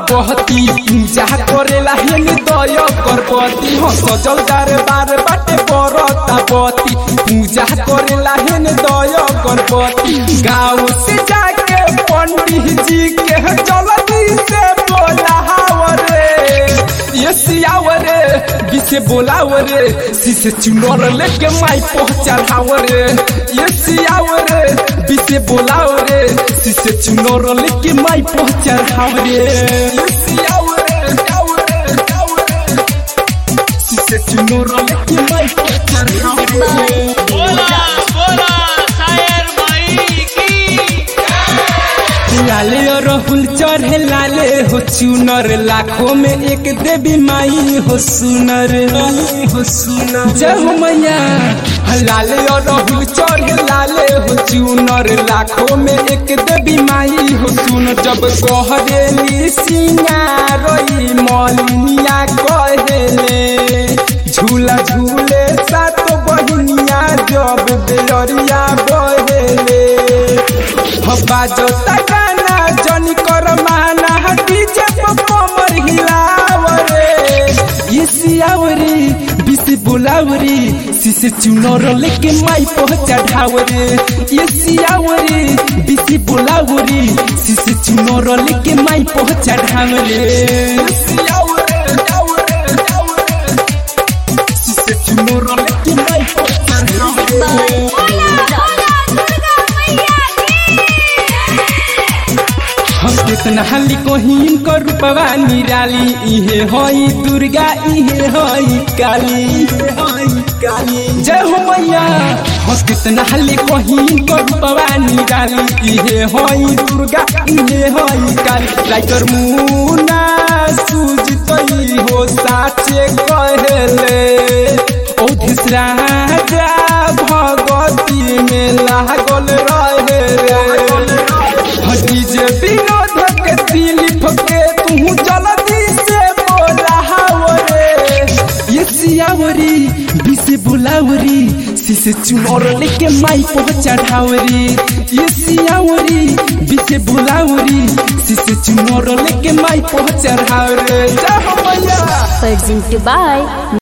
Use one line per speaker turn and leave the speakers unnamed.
बहती पूजा करेला हेन दया गणपति हो सजल दरबार बाटे बरता बती पूजा करेला हेन दया गणपति गाँव से जाके पंडित जी के जल्दी से बोलावरे ये सियावरे बिसे बोलावरे सिसे चुनर लेके माई पहुंचावरे ये सियावरे बिसे बोलावरे सिसे चुनर लेके माई पहुंचावरे ये सियावरे सियावरे सियावरे सिसे चुनर लेके माई पहुंचावरे
बोला बोला शायर भाई की
लाले और राहुल चढ़े लाले हो चुनर लाखों में एक देवी माई हो सुनर माई हो सुनर जय हो मैया लाले और राहुल चढ़े लाले हो चुनर लाखों में एक देवी माई हो सुन जब कहरेली सिंगारई मलिनिया कहेले झूला झूले सात बहिनिया जब बेलरिया बहेले बाजता गाना जनी कर माना डीजे पर कमर हिलावरे ये सियावरी बिसे बुलावरी सिसे चुनर लेके माई पहुंचा ढावरे ये सियावरी बिसे बुलावरी सिसे चुनर लेके माई पहुंचा ढावरे ये सियावरे सियावरे सियावरे सिसे चुनर लेके माई पहुंचा ढावरे हम कितना हाली कोहिन को रूपवा निराली इहे होई दुर्गा इहे होई काली इहे होई काली जय हो मैया हम कितना हाली कोहिन को रूपवा निराली इहे होई दुर्गा इहे होई काली लाइटर मुना सूज तई हो साचे कहेले ओ राजा भगवती में लागल रहे रे डीजे विनोद के दिलीप के तू जल्दी से बोलावरे ये सियावरी बिसे बुलावरी सिसे चुनर लेके माई पहुंचा ढावरी ये सियावरी बिसे बुलावरी सिसे चुनर लेके माई पहुंचा ढावरे जा हो मैया
presented by